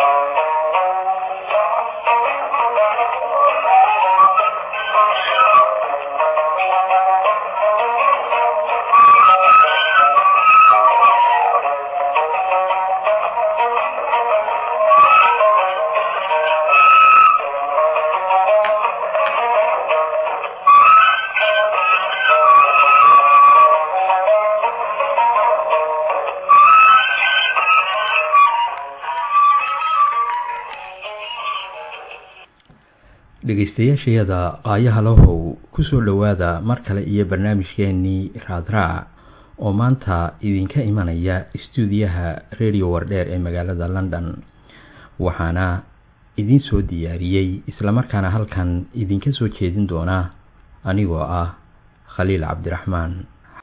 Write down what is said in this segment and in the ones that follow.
dhegaystayaashayada qaayaha lahow kusoo dhowaada mar kale iyo barnaamijkeenii raadraac oo maanta idinka imanaya istuudiyaha radio wardheer ee magaalada london waxaana idiin soo diyaariyey islamarkaana halkan idinka soo jeedin doona anigoo ah khaliil cabdiraxmaan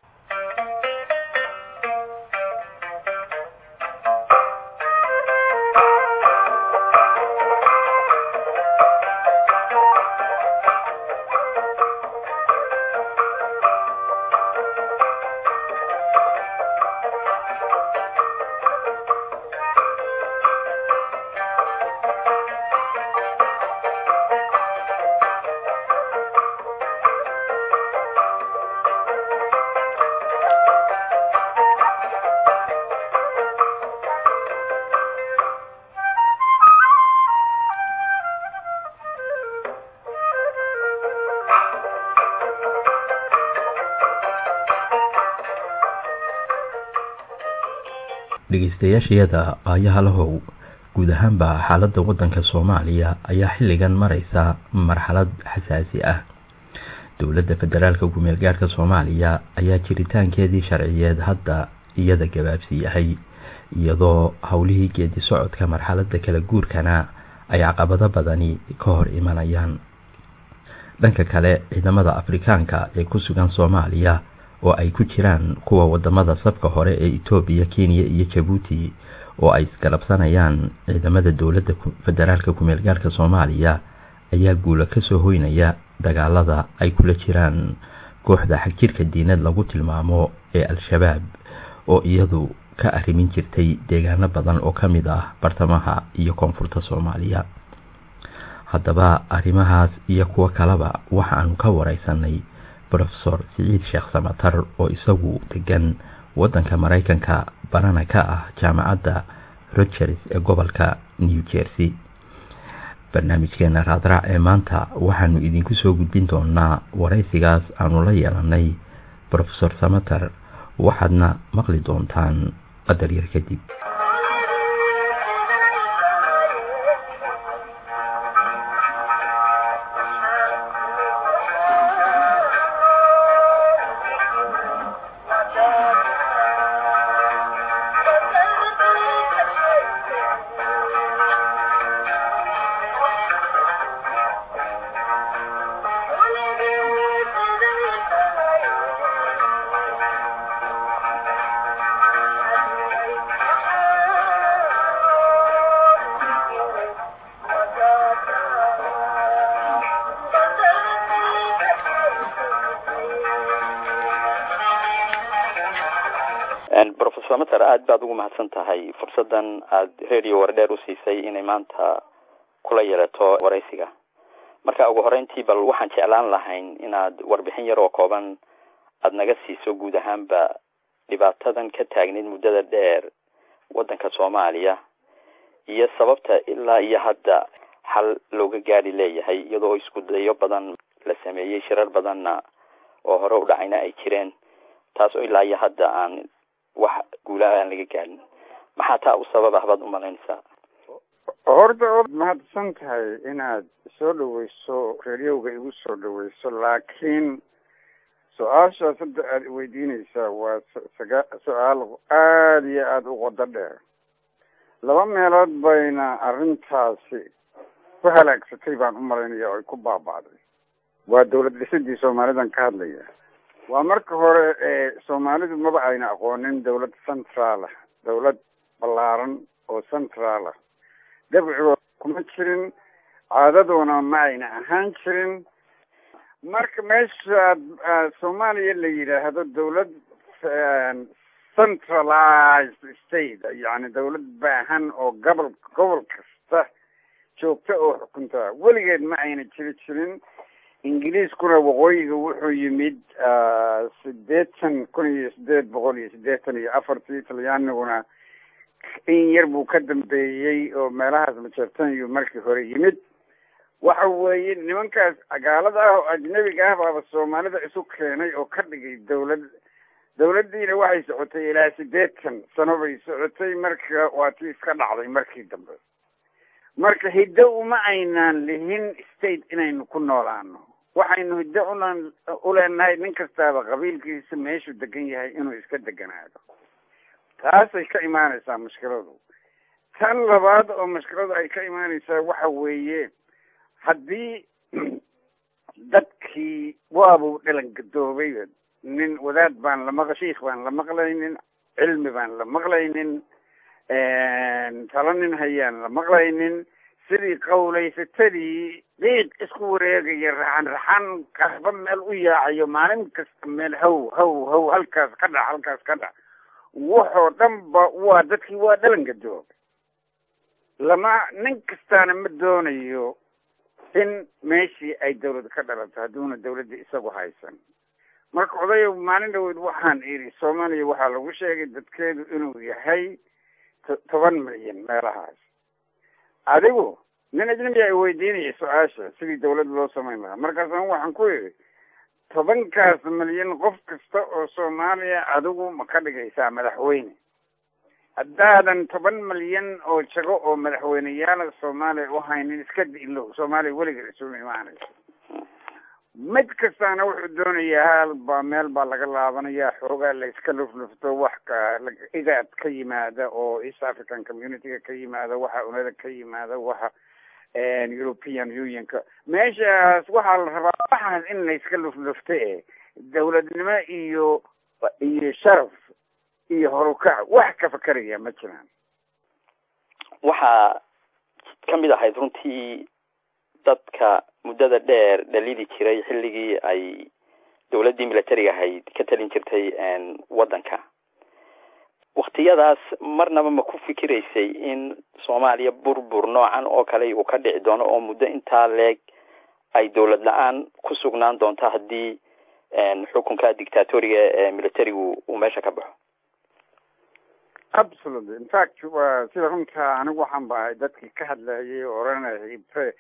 dhegaystayaashayada qaayaha lahow guud ahaanba xaaladda waddanka soomaaliya ayaa xilligan mareysa marxalad xasaasi ah dowladda federaalka gumeel gaarhka soomaaliya ayaa jiritaankeedii sharciyeed hadda iyada gabaabsi yahay iyadoo howlihii geedi socodka marxaladda kala guurkana ay caqabado badani ka hor imanayaan dhanka kale ciidamada afrikaanka ee ku sugan soomaaliya oo ay ku jiraan kuwa wadamada safka hore ee etoobiya kenya iyo jabuuti oo ay isgarabsanayaan ciidamada dowladda federaalka kumeel gaarhka soomaaliya ayaa guula kasoo hoynaya dagaalada ay kula jiraan kooxda xagjirka diinad lagu tilmaamo ee al-shabaab oo iyadu ka arrimin jirtay deegaano badan oo kamid ah bartamaha iyo koonfurta soomaaliya haddaba arrimahaas iyo kuwo kaleba waxaanu ka wareysanay rofesor siciid sheekh samatar oo isagu degan waddanka maraykanka barana ka ah jaamacadda rogers ee gobolka new jersey barnaamijkeena raadraac ee maanta waxaanu idinku soo gudbin doonaa waraysigaas aanu la yeelanay rofesor samater waxaadna maqli doontaan qadar yar kadib rofesor mater aada baad ugu mahadsan tahay fursaddan aada radio wardheer u siisay inay maanta kula yeelato waraysiga marka ugu horeyntii bal waxaan jeclaan lahayn inaad warbixin yar oo kooban aada naga siiso guud ahaanba dhibaatadan ka taagneyd muddada dheer waddanka soomaaliya iyo sababta ilaa iyo hadda xal looga gaari leeyahay iyadoo isku dayo badan la sameeyey shirar badanna oo hore u dhacayna ay jireen taas oo ilaa iyo hadda aan wax guulaha aan laga gaarin maxaa taa u sabab ah baad umalaynaysaa horta ood mahadsan tahay inaad soo dhaweyso radiowga igu soo dhaweyso laakiin su-aashaas hadda aada weydiineysaa waa saga su-aal aada iyo aada u qodo dheer laba meelood bayna arrintaasi ku halaagsatay baan u malaynaya oo ay ku baaba'day waa dawlad dhisidii soomaalidan ka hadlaya waa marka hore ee soomaalidu maba ayna aqoonin dawlad central ah dawlad ballaaran oo central ah dabcigood kuma jirin caadadoona ma ayna ahaan jirin marka meesha soomaaliya la yidhaahdo dawlad centralized state yani dawlad baahan oo gobol gobol kasta joogta oo xukunta weligeed ma ayna jiri jirin ingiriiskuna waqooyiga wuxuu yimid sideetan kun iyo sideed boqol iyo siddeetan iyo afartii talyaaniguna in yar buu ka dambeeyey oo meelahaas majeertaniyu markii hore yimid waxa weeye nimankaas cagaalada ah oo ajnabiga ah baaba soomaalida isu keenay oo ka dhigay dawlad dawladdiina waxay socotay ilaa siddeetan sano bay socotay marka waa tii iska dhacday markii dambe marka hiddo uma aynaan lihin state inaynu ku noolaano waxaynu hiddo unan uleenahay nin kastaaba qabiilkiisa meeshuu degan yahay inuu iska deganaado taasay ka imaanaysaa mushkiladu tan labaad oo mushkiladu ay ka imaanaysaa waxa weeye haddii dadkii waabuu dhalan gadoobay nin wadaad baan la maq shiikh baan la maqlaynin cilmi baan la maqlaynin talo nin hayaan la maqlaynin sidii qawlaysatadii dhiiq isku wareegaya raxan raxan kasba meel u yaacayo maalin kasta meel haw haw haw halkaas ka dhac halkaas ka dhac waxoo dhan ba waa dadkii waa dhalan gadooba lama nin kastaana ma doonayo in meeshii ay dawlad ka dhalato hadduuna dawladda isagu haysan marka odayo maalin dhaweyd waxaan idhi soomaaliya waxaa lagu sheegay dadkeedu inuu yahay toban milyan meelahaas adigu nin ajnabi ay weydiinaya su-aasha sidii dawlad loo samayn lahaa markaasna waxaan ku idhi tobankaas milyan qof kasta oo soomaaliya adigu ma ka dhigaysaa madaxweyne haddaadan toban milyan oo jago oo madaxweyneyaala soomaaliya u haynin iska dilow soomaaliya weligeed isuma imaanayso mid kastaana wuxuu doonayaa hal baa meel baa laga laabanaya xoogaa la iska luflufto wax ka igaad ka yimaada oo east african communityga ka yimaada waxa unada ka yimaada waxa european unionka meeshaas waxaa la rabaa waxaas in la iska luflufto e dawladnimo iyo iyo sharaf iyo horukac wax ka fakeraya ma jiraan waxaa kamid ahayd runtii dadka muddada dheer dhalidi jiray xilligii ay dawladdii militariga ahayd ka talin jirtay waddanka waktiyadaas marnaba ma ku fikiraysay in soomaaliya burbur noocan oo kale uu ka dhici doono oo muddo intaa leeg ay dawlad la-aan ku sugnaan doonto haddii xukunka dictatoriga ee militarigu uu meesha ka baxo absolutely in fact wa sida runta anigu waxaan bahay dadkii ka hadlayay oo oranayay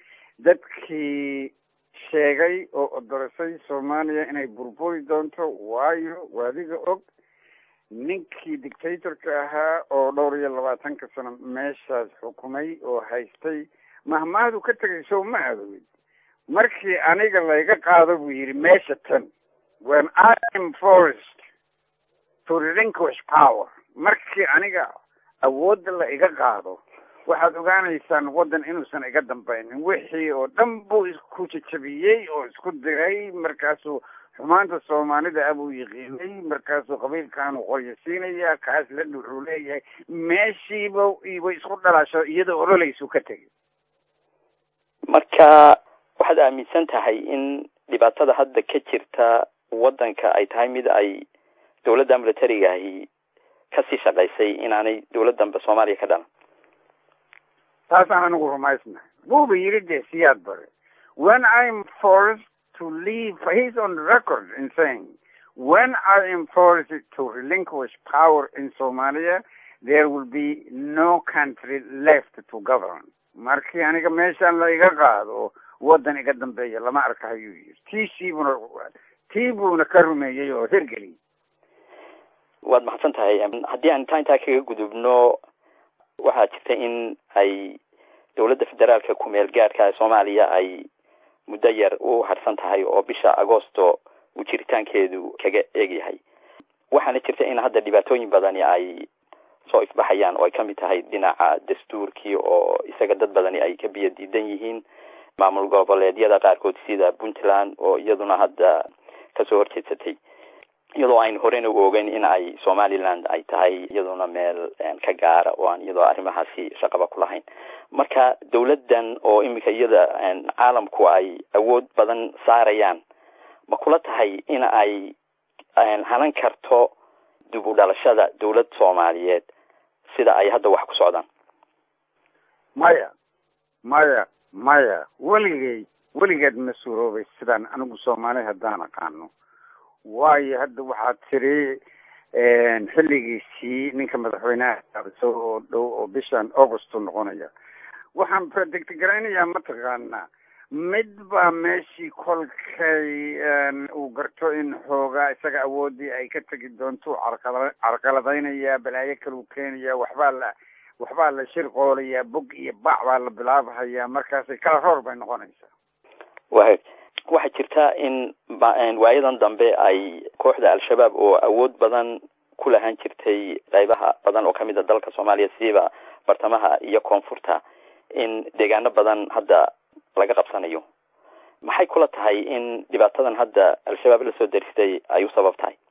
dadkii sheegay oo odorisay soomaaliya inay burburi doonto waayo waadiga og ninkii dictatorka ahaa oo dhowr iyo labaatanka sano meeshaas xukumay oo haystay mahmaahdu ka tegay sow ma aadowid markii aniga layga qaado buu yidhi meesha tan when i am forced to relinquish power markii aniga awoodda la iga qaado waxaad ogaanaysaan waddan inuusan iga dambaynin wixii oo dhan buu isku jajabiyey oo isku diray markaasuu xumaanta soomaalida abuu yiqiinay markaasuu qabiilkaanu qoryo siinaya kaas la dhuxuu leeyahay meeshiiba way isku dhalasho iyadoo ololaysu ka tegay marka waxaad aaminsan tahay in dhibaatada hadda ka jirta waddanka ay tahay mid ay dawladda militariga ahi kasii shaqaysay inaanay dawladdanba soomaaliya ka dhalan taasaan anigu rumaysnahay buuba yidhi dee siyaad bare when i'm forced to leave he's on record in saying when i am forced to relinquish power in somalia there will be no country left to govern markii aniga meeshaan la iga qaado waddan iga dambeeya lama arka ayuu yidhi tiisiibuna tii buuna ka rumeeyey oo hergeliy waad mahadsan tahay haddii aan intaa intaa kaga gudubno waxaa jirta in ay dawladda federaalka ku-meel gaadhka ee soomaaliya ay muddo yar u harsan tahay oo bisha agosto uu jiritaankeedu kaga eegyahay waxaana jirta in hadda dhibaatooyin badani ay soo ifbaxayaan oo ay kamid tahay dhinaca dastuurkii oo isaga dad badani ay ka biyo diidan yihiin maamul goboleedyada qaarkood sida puntland oo iyaduna hadda kasoo horjeedsatay iyadoo aynu horena u ogeyn in ay somaliland ay tahay iyaduna meel ka gaara oo aan iyadoo arrimahaasi shaqaba ku lahayn marka dawladdan oo iminka iyada caalamku ay awood badan saarayaan ma kula tahay in ay hanan karto dib u dhalashada dowlad soomaaliyeed sida ay hadda wax ku socdaan maya maya maya weligay weligeed ma suuroobay sidaan anigu soomaali haddaan aqaano waayo hadda waxaad tiri xilligiisii ninka madaxweynaha aabso oo dhow oo bishan augustu noqonaya waxaan degtegaraynaya mataqaanaa mid baa meeshii kolkay uu garto in xoogaa isaga awoodii ay ka tegi doonto carqala carqaladaynayaa balaayo kaleu keenaya waxbaa la waxbaa la shirqoolayaa bog iyo bac baa la bilaabhayaa markaasay kala roor bay noqonaysaa wa waxaa jirta in waayadan dambe ay kooxda al-shabaab oo awood badan ku lahaan jirtay qaybaha badan oo kamid a dalka soomaaliya siiba bartamaha iyo koonfurta in deegaano badan hadda laga qabsanayo maxay kula tahay in dhibaatadan hadda al-shabaab lasoo daristay ay u sabab tahay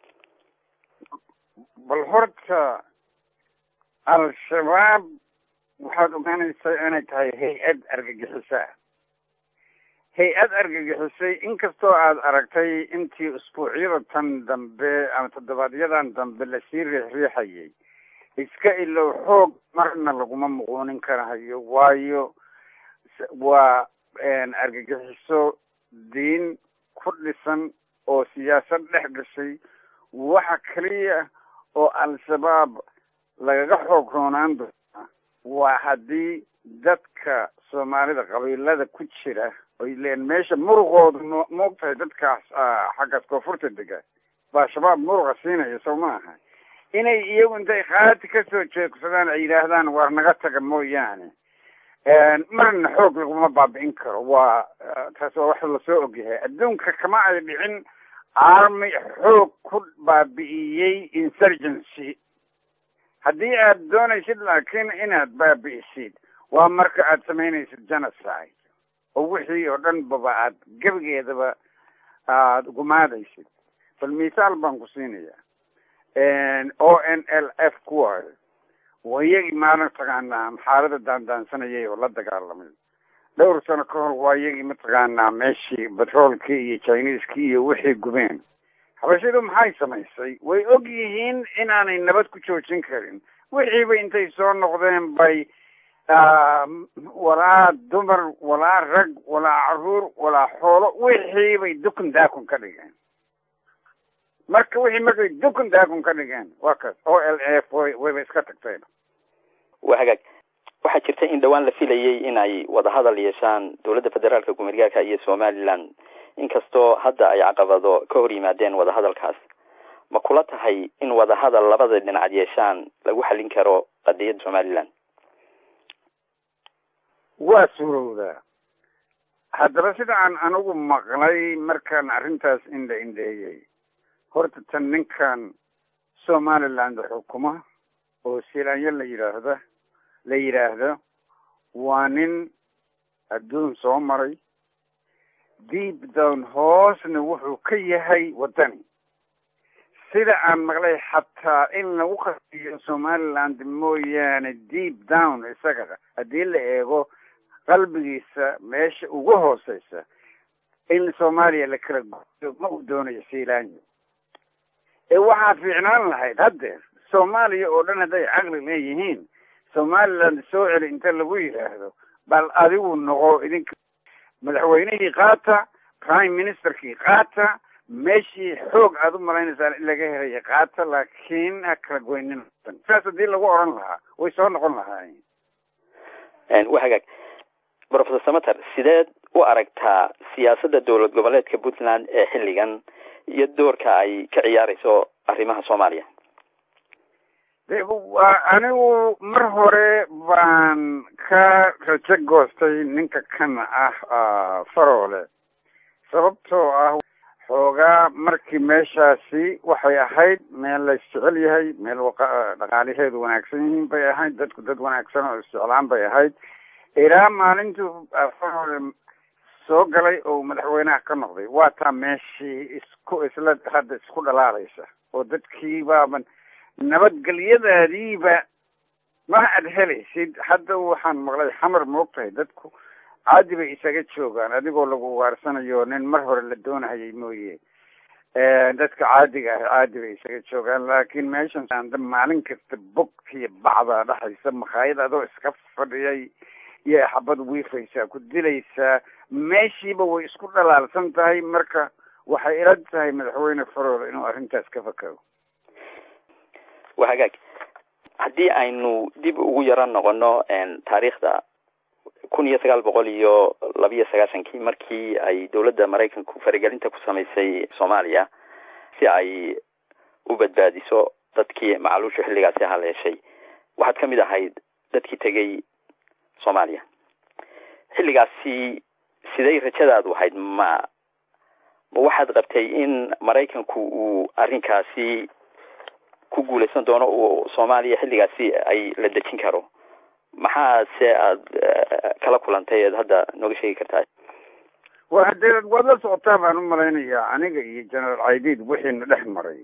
bal horta al-shabaab waxaad ogaanaysaa inay tahay hay-ad argagixisa ah hay-ad argagixisay inkastoo aada aragtay intii usbuucyada tan dambe ama toddobaadyadaan dambe lasii riixriixayay iska ilow xoog marna laguma muquunin karahayo waayo waa argagixiso diin ku dhisan oo siyaasad dhex gashay waxa keliya oo al-shabaab lagaga xoog roonaan doonaa waa haddii dadka soomaalida qabiilada ku jira oy leen meesha muruqooda mo moogtahay dadkaas xaggaas koonfurta dega baa shabaab muruqa siinaya soo ma aha inay iyagu intay qaati kasoo jeegsadaan ay yidhaahdaan waar naga taga mooyaane marna xoog laguma baabi'in karo waa taas waa wax lasoo ogyahay adduunka kama ay dhicin army xoog ku baabi'iyey insurgency haddii aad doonaysid laakiin inaad baabi'isid waa marka aad samaynaysid genocide oo wixii oo dhan baba aad gebigeedaba aada gumaadaysid bal mithaal baan ku siinayaa o n l f kuwaayo waa iyagii maalin taqaanaa xaalada daandaansanayay oo la dagaalamay dhowr sano ka hor waa iyagii mataqaanaa meeshii batroolkii iyo chineeskii iyo wixii gubeen habashidu maxay samaysay way og yihiin inaanay nabad ku joojin karin wixiiba intay soo noqdeen bay walaa dumar walaa rag walaa caruur walaa xoolo wixii bay dukun daakun ka dhigeen marka wixii markay dukun daakun ka dhigeen waa kaas o l f way wayba iska tagteen waa hagaag waxaa jirta in dhawaan la filayay in ay wadahadal yeeshaan dowladda federaalka gumeergaarka iyo somaliland inkastoo hadda ay caqabado ka hor yimaadeen wadahadalkaas ma kula tahay in wadahadal labada dhinac yeeshaan lagu xallin karo qadiyadda somaliland waa suurowdaa haddaba sida aan anigu maqlay markaan arrintaas indha indheeyey horta tan ninkan somaliland xukuma oo silaanyo la yidhaahda la yidhaahdo waa nin adduun soo maray deep down hoosna wuxuu ka yahay waddani sida aan maqlay xataa in lagu qasiyo somaliland mooyaane deep down isaga haddii la eego qalbigiisa meesha ugu hooseysa in soomaaliya la kala gooyo ma uu doonayo silaanyo ee waxaa fiicnaan lahayd haddeer soomaaliya oo dhan hadday caqli leeyihiin somaliland soo celi inta lagu yidhaahdo bal adigu noqo idinka madaxweynihii qaata prime ministerkii qaata meeshii xoog aada u malaynaysaan in laga helaya qaata laakiin ha kala goynin saas haddii lagu odhan lahaa way soo noqon lahaayeen wa hagaag professor samater sideed u aragtaa siyaasadda dowlad goboleedka puntland ee xilligan iyo doorka ay ka ciyaarayso arrimaha soomaaliya anigu mar hore baan ka rajo goostay ninka kan ah faroole sababtoo ah xoogaa markii meeshaasi waxay ahayd meel la isjecel yahay meel dhaqaalaheedu wanaagsan yihiin bay ahayd dadku dad wanaagsan oo isjeclaan bay ahayd ilaa maalintuu faroole soo galay oo madaxweynaha ka noqday waa taa meeshii isku isla hadda isku dhalaalaysa oo dadkii baaban nabadgelyadaadiiba ma ad helaysid hadda waxaan maqlay xamar moogtahay dadku caadi bay isaga joogaan adigoo lagu waarsanayo nin mar hore la doonahayay mooye dadka caadiga ah caadi bay isaga joogaan laakiin meeshan anda maalin kasta bogkiyo bacdaa dhexaysa makhaayad adoo iska fadhiyay iyo xabad wiifaysaa ku dilaysaa meeshiiba way isku dhalaalsan tahay marka waxay ila tahay madaxweyne farooda inuu arrintaas ka fakaro waa hagaag haddii aynu dib ugu yaro noqono taariikhda kun iyo sagaal boqol iyo labiyo sagaashankii markii ay dowladda maraykanku faragelinta ku samaysay soomaaliya si ay u badbaadiso dadkii macaluushu xilligaasi haleeshay waxaad ka mid ahayd dadkii tegay soomaaliya xilligaasi siday rajadaadu ahayd ma ma waxaad qabtay in maraykanku uu arrinkaasi ku guulaysan doono uu soomaaliya xilligaasi ay la dejin karo maxaa se aada kala kulantay eed hadda nooga sheegi kartaa wa hadee waad la socotaa baan u malaynayaa aniga iyo generaal caydiid wixiina dhex maray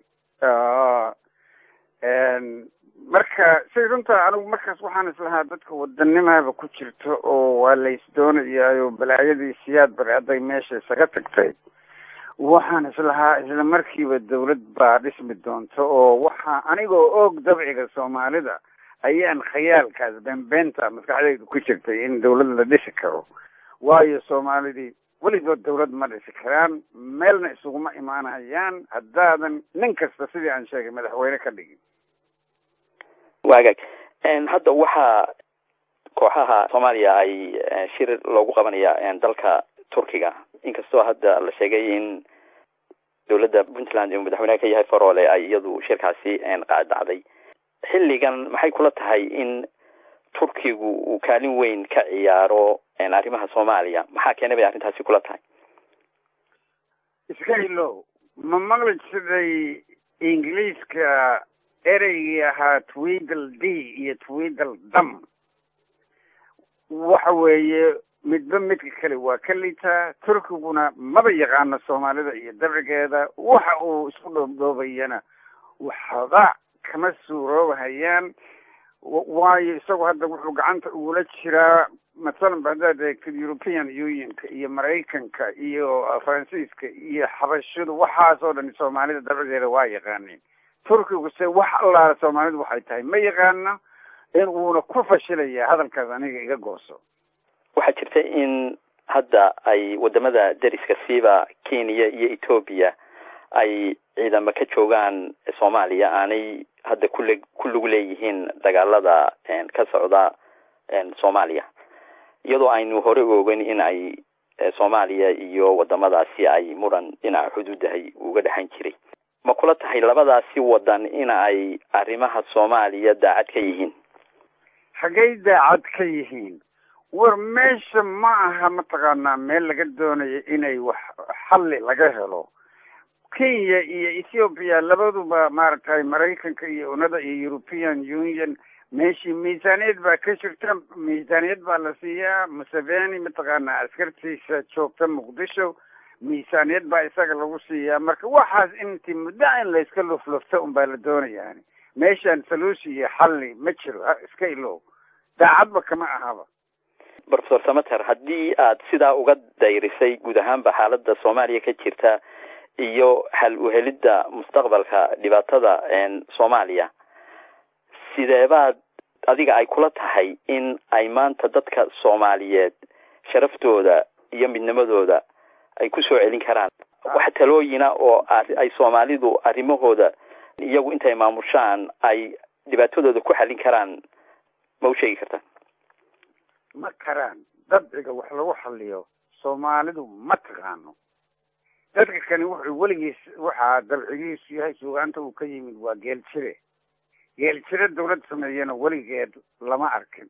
marka say runtaa anigu markaas waxaan islahaa dadka wadanimaaba ku jirto oo waa lays doonayaayo balaayadii siyaad bari hadday meesha isaga tagtay waxaan islahaa isla markiiba dawlad baa dhismi doonta oo waxaa anigoo og dabciga soomaalida ayaan khayaalkaas beenbeenta maskaxdaydu ku jirtay in dawlad la dhisi karo waayo soomaalidii weligood dawlad ma dhisi karaan meelna isuguma imaanayaan haddaadan nin kasta sidii aan sheegay madaxweyne ka dhigin waagaag hadda waxaa kooxaha soomaaliya ay shir loogu qabanaya dalka turkiga inkastoo hadda la sheegay in dowladda puntland uu madaxweyneha ka yahay faroole ay iyadu shirkaasi qaadacday xilligan maxay kula tahay in turkigu uu kaalin weyn ka ciyaaro arrimaha soomaaliya maxaa keenay bay arrintaasi kula tahay iska ilow ma maqli siday ingiliiska ereygii ahaa twidal d iyo twidal dam waxa weeye midba midka kale waa ka litaa turkiguna maba yaqaano soomaalida iyo dabcigeeda waxa uu isku dhoobdhoobayana waxba kama suuroobahayaan waayo isagu hadda wuxuu gacanta ugula jiraa mathalan ba haddaad eegtid european unionka iyo maraykanka iyo faransiiska iyo xabashadu waxaasoo dhan soomaalida dabcigeeda waa yaqaaneen turkigu se wax allaala soomaalidu waxay tahay ma yaqaano in uuna ku fashilaya hadalkaas aniga iga gooso waxaa jirta in hadda ay wadamada deriska siiba kenya iyo ethoobia ay ciidamo ka joogaan soomaaliya aanay hadda kule ku lug leeyihiin dagaalada ka socda soomaaliya iyadoo aynu hore ogeyn in ay soomaaliya iyo wadamadaasi ay muran dhinaca xuduudahay uga dhexan jiray ma kula tahay labadaasi wadan in ay arrimaha soomaaliya daacad ka yihiin xaggay daacad ka yihiin war meesha ma aha mataqaanaa meel laga doonayo inay wax xalli laga helo kenya iyo ethoopia labaduba maaragtay maraykanka iyo unada iyo european union meeshii miisaaniyad baa ka jirta miisaaniyad baa la siiyaa museveni mataqaanaa askartiisa joogta muqdisho miisaaniyad baa isaga lagu siiyaa marka waxaas intii muddo in layska luflufta un baa la doonayaani meeshaan saluusi iyo xalli ma jiro iska ilow daacadba kama ahaba professor samater haddii aad sidaa uga dayrisay guud ahaanba xaaladda soomaaliya ka jirta iyo hal uhelidda mustaqbalka dhibaatada soomaaliya sideebaad adiga ay kula tahay in ay maanta dadka soomaaliyeed sharaftooda iyo midnimadooda ay kusoo celin karaan wax talooyina oo ay soomaalidu arrimahooda iyagu intay maamushaan ay dhibaatadooda ku xallin karaan ma u sheegi kartaan ma karaan dabciga wax lagu xaliyo soomaalidu ma taqaano dadka kani wuxuu weligiis waxaa dabcigiisu yahay suugaanta uu ka yimid waa geel jire geel jire dawlad sameeyana weligeed lama arkin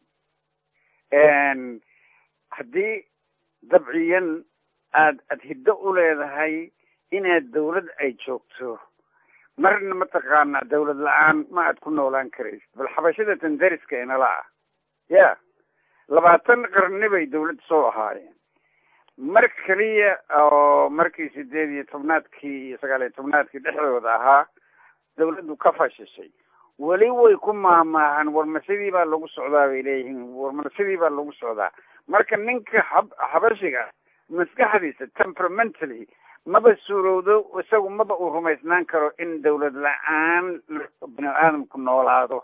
haddii dabciyan aad aad hiddo u leedahay inaad dawlad ay joogto marna mataqaanaa dawlad la-aan ma aad ku noolaan karaysid bal xabashada tandariska inala ah ya labaatan qarni bay dawlad soo ahaayeen mar keliya oo markii sideed iyo tobnaadkii iyo sagaal iyo tobnaadkii dhexdooda ahaa dawladdu ka fashishay weli way ku maahmaahan war ma sidii baa lagu socdaa bay leeyihiin war ma sidii baa lagu socdaa marka ninka hab xabashiga maskaxdiisa temperamentally maba suurowdo isagu maba uu rumaysnaan karo in dawlad la-aan bini aadamku noolaado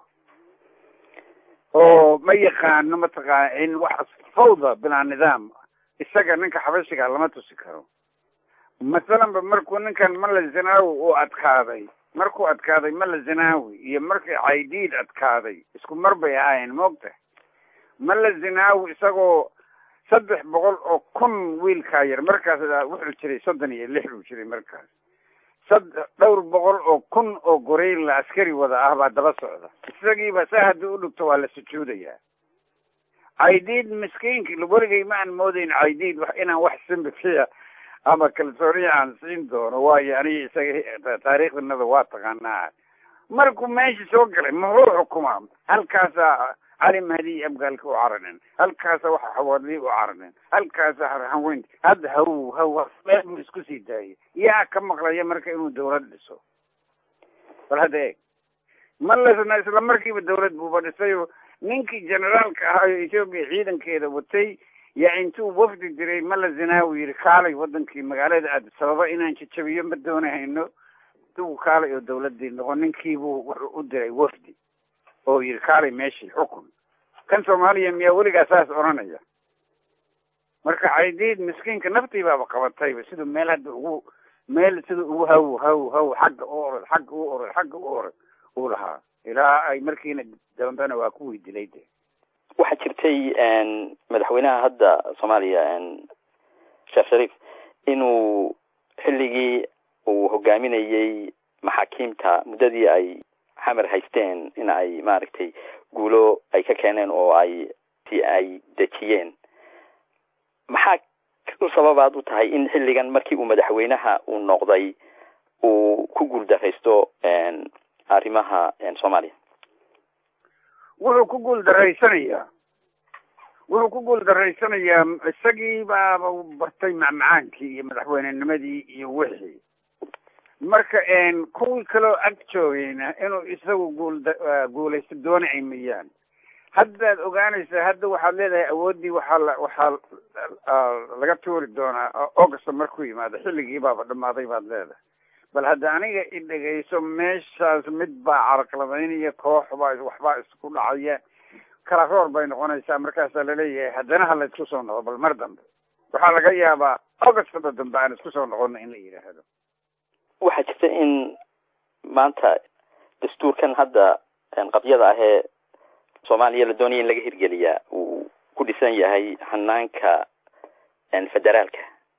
oo ma yaqaano mataqaana in wax fawda bilaa nidaam isaga ninka xabashiga lama tusi karo masalanba markuu ninkan mala zinaawi uu adkaaday markuu adkaaday mala zinaawi iyo markii caydiid adkaaday isku mar bay ahaayeen moogta mala zinaawi isagoo saddex boqol oo kun wiilkaa yar markaas wuxuu jiray soddon iyo lix buu jiray markaas sad dhowr boqol oo kun oo goreyla askari wada ah baa daba socda isagiiba saa haddii u dhigto waa la sujuudayaa caydiid miskiinki weligay ma aan moodayn caydiid wax inaan wax simbifiya ama kalsooniya aan siin doono waayo aniga isaga taariikhdanada waa taqaanaa markuu meesha soo galay muxuu xukumaa halkaasaa cali mahdi iyo abgaalka u caranen halkaasa waxa xawaadlii u caranen halkaasa harxanweynta hadda haw haw meel buu isku sii daayay yaa ka maqlaya marka inuu dawlad dhiso bal hadda eeg ma lasna isla markiiba dawlad buuba dhisayo ninkii generaalka ahaayo etoobiya ciidankeeda watay yaa intuu wafdi diray mala zinaawi yidhi kaalay wadankii magaalada aad sababa inaan jajabiyo ma doonahayno dugu kaalay oo dawladii noqon ninkiibuu wuxuu u diray wafdi oo yidhi kaalay meeshii xukun kan soomaaliya miyaa weligaa saas odhanaya marka caydiid miskiinka naftii baaba qabatayba siduu meel hadda ugu meel siduu ugu haw haw haw xagga u orod xagga u orod xagga u orod uu lahaa ilaa ay markiina dambena waa kuwii dilay de waxaa jirtay madaxweynaha hadda soomaaliya sheekh shariif inuu xilligii uu hogaaminayey maxaakiimta muddadii ay xamar haysteen in ay maaragtay guulo ay ka keeneen oo ay si ay dejiyeen maxaa u sababaad u tahay in xilligan markii uu madaxweynaha uu noqday uu ku guuldaraysto arrimaha soomaaliya wuxuu ku guul daraysanayaa wuxuu ku guul daraysanayaa isagii baaba bartay macmacaankii iyo madaxweynenimadii iyo wixii marka kuwii kaloo ag joogayna inuu isagu guul guulaysto doonacay mayaan haddaad ogaanaysaa hadda waxaad leedahay awooddii waxaa la waxaa laga tuuri doonaa augusta markuu yimaado xilligii baaba dhamaaday baad leedahay bal hadda aniga i dhegayso meeshaas mid baa caraqladaynaya koox baa waxbaa isku dhacaya kala roor bay noqonaysaa markaasaa laleeyahay haddana ha la isku soo noqo bal mar dambe waxaa laga yaabaa augustada dambe aan isku soo noqono in la yidhaahdo waxaa jirta in maanta dastuurkan hadda qabyada ahee soomaaliya la doonaya in laga hirgeliyaa uu ku dhisan yahay hanaanka federaalka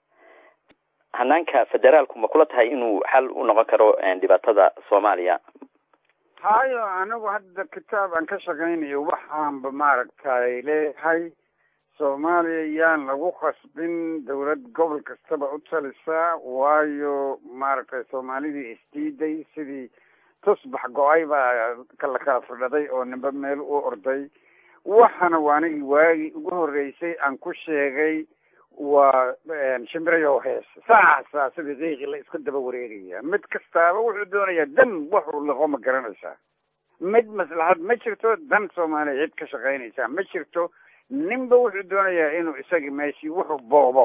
hanaanka federaalku ma kula tahay inuu xal u noqon karo dhibaatada soomaaliya hayo anigu hadda kitaab aan ka shaqaynayo waxaanba maaragtay leeyahay soomaaliya yaan lagu khasbin dawlad gobol kastaba u talisaa waayo maaragtay soomaalidii isdiiday sidii tusbax go-ay baa kala kala fidhaday oo nimba meel u orday waxana waa anigii waagii ugu horreysay aan ku sheegay waa shimbirayo hees saasaa sidii qiiqi la isku daba wareegaya mid kastaaba wuxuu doonayaa dan waxuu liqo ma garanaysaa mid maslaxad ma jirto dan soomaaliya cid ka shaqaynaysaa ma jirto ninba wuxuu doonayaa inuu isagii meeshii wuxuu boobo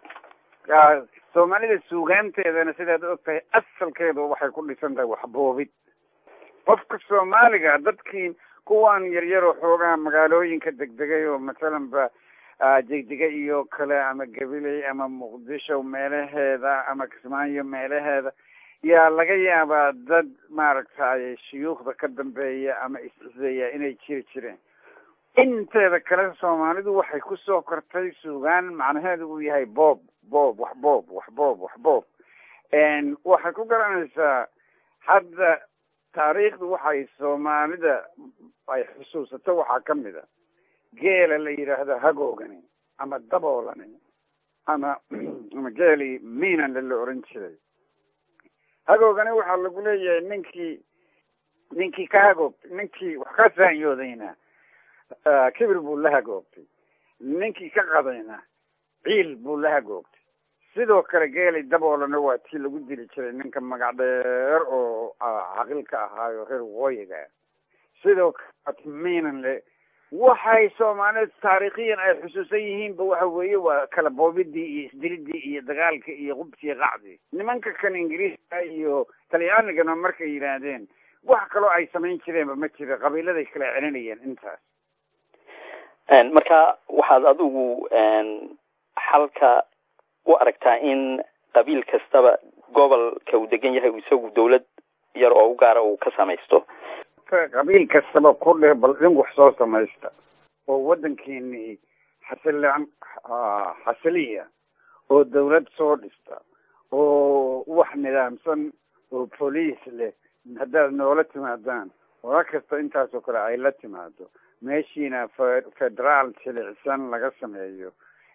soomaalida suugaanteedana sidaad og tahay asalkeedu waxay ku dhisan tahay waxboobid qofka soomaaliga dadkii kuwan yaryaroo xoogaa magaalooyinka degdegay oo masalan ba degdega iyo kale ama gabiley ama muqdisho meelaheeda ama kismaayo meelaheeda yaa laga yaabaa dad maaragtay shuyuukhda ka dambeeya ama is-ciseeya inay jiri jireen inteeda kale soomaalidu waxay kusoo kortay suugaan macnaheedu uu yahay boob boob wax boob wax boob wax boob waxay ku garanaysaa hadda taariikhdu waxay soomaalida ay xusuusato waxaa ka mid a geela la yidhaahdo hagoogani ama daboolani ama ama geelii miinanle la oran jiray hagoogani waxaa lagu leeyahay ninkii ninkii ka hagoogtay ninkii wax ka saanyoodayna kibir buu la hagoogtay ninkii ka qadayna ciil buu la hagoogtay sidoo kale geelay daboolana waa tii lagu dili jiray ninka magac dheer oo caqilka ahaayo reer waqooyiga sidoo kale miinanle waxay soomaalida taariikhiyan ay xusuusan yihiinba waxa weeye waa kala boobidii iyo isdilidii iyo dagaalka iyo qubtii qacdii nimanka kan ingiriiska iyo talyaanigana markay yidhaahdeen wax kaloo ay samayn jireenba ma jira qabiiladay kala celinayeen intaas marka waxaad adigu xalka u aragtaa in qabiil kastaba gobolka uu degan yahay isagu dawlad yar oo u gaara uu ka samaysto qabiil kastaba ku dheh bal idin wax soo samaysta oo waddankeeni xasilan xasiliya oo dawlad soo dhista oo wax nidaamsan oo boliis leh haddaad noola timaadaan wala kasta intaasoo kale ay la timaado meeshiina federaal jilicsan laga sameeyo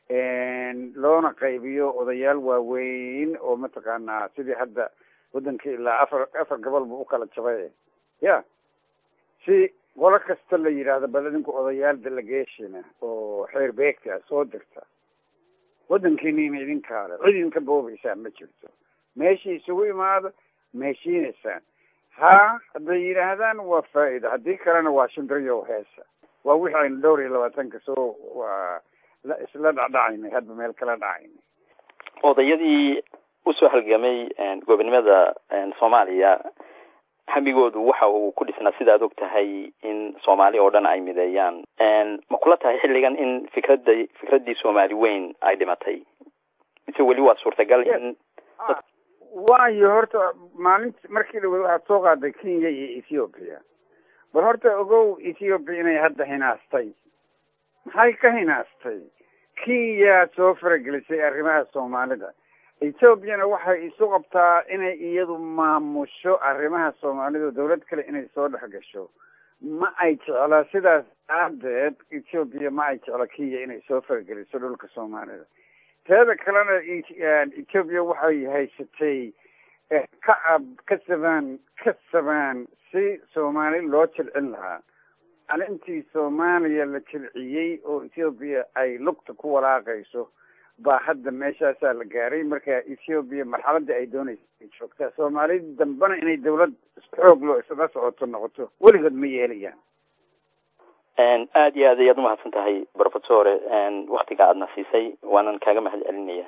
loona qaybiyo odayaal waaweyn oo mataqaanaa sidii hadda waddankii ilaa afar afar gobol buu ukala jabay ya si qolo kasta la yidhaahdo bal idinku odayaal delegationa oo xeer beegta soo dirta waddankiiniina idinkaale cid idinka boobaysaan ma jirto meeshii isugu imaado meeshiinaysaan ha hadday yidhaahdaan waa faa'iida haddii kalena waa shimbiriyo heesa waa wixii aynu dhowr iyo labaatanka soo waa isla dhacdhacaynay hadba meel kala dhacaynay odayadii usoo halgamay gobonimada soomaaliya hamigoodu waxa uu ku dhisnaa sida ad og tahay in soomaali oo dhan ay mideeyaan ma kula tahay xilligan in fikradda fikraddii soomaali weyn ay dhimatay mise weli waa suurtagal in waayo horta maalinti markii dhaweyd waxaad soo qaaday kenya iyo ethiopia bal horta ogow ethiopia inay hadda hinaastay maxay ka hinaastay kenya soo faragelisay arrimaha soomaalida ethoobiana waxay isu qabtaa inay iyadu maamusho arrimaha soomaalida dawlad kale inay soo dhex gasho ma ay jecla sidaas aadeed ethoobia ma ay jecla kenya inay soo farageliso dhulka soomaalida teeda kalena ethoobia waxay haysatay ka ka sabaan ka sabaan si soomaali loo jilcin lahaa maalintii soomaaliya la jilciyey oo ethoobia ay lugta ku walaaqayso baa hadda meeshaasaa la gaaray marka ethoobia marxaladii ay doonaysa ay joogtaa soomaalida dambena inay dawlad xoog loo isla socoto noqoto weligood ma yeelayaan aada iyo aad ayaad umahadsan tahay professore waktiga aadna siisay waanan kaaga mahad celinaya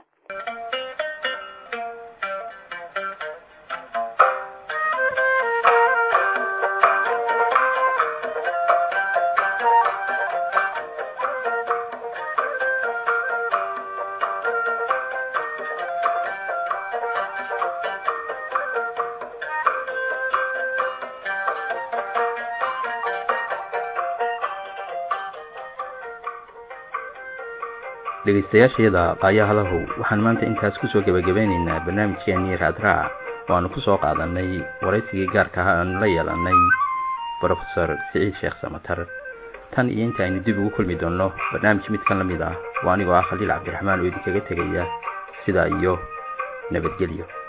dhegaystayaashayada qaayahalahow waxaan maanta intaas kusoo gebagabeynaynaa barnaamijkeenii raadraac oo aanu kusoo qaadanay waraysigii gaarka ah aanu la yeelanay brofesor siciid sheekh samatar tan iyo inta aynu dib ugu kulmi doonno barnaamij midkan la mid ah oo anigoo ah khaliil cabdiraxmaan oo idinkaga tegaya sidaa iyo nabadgelyo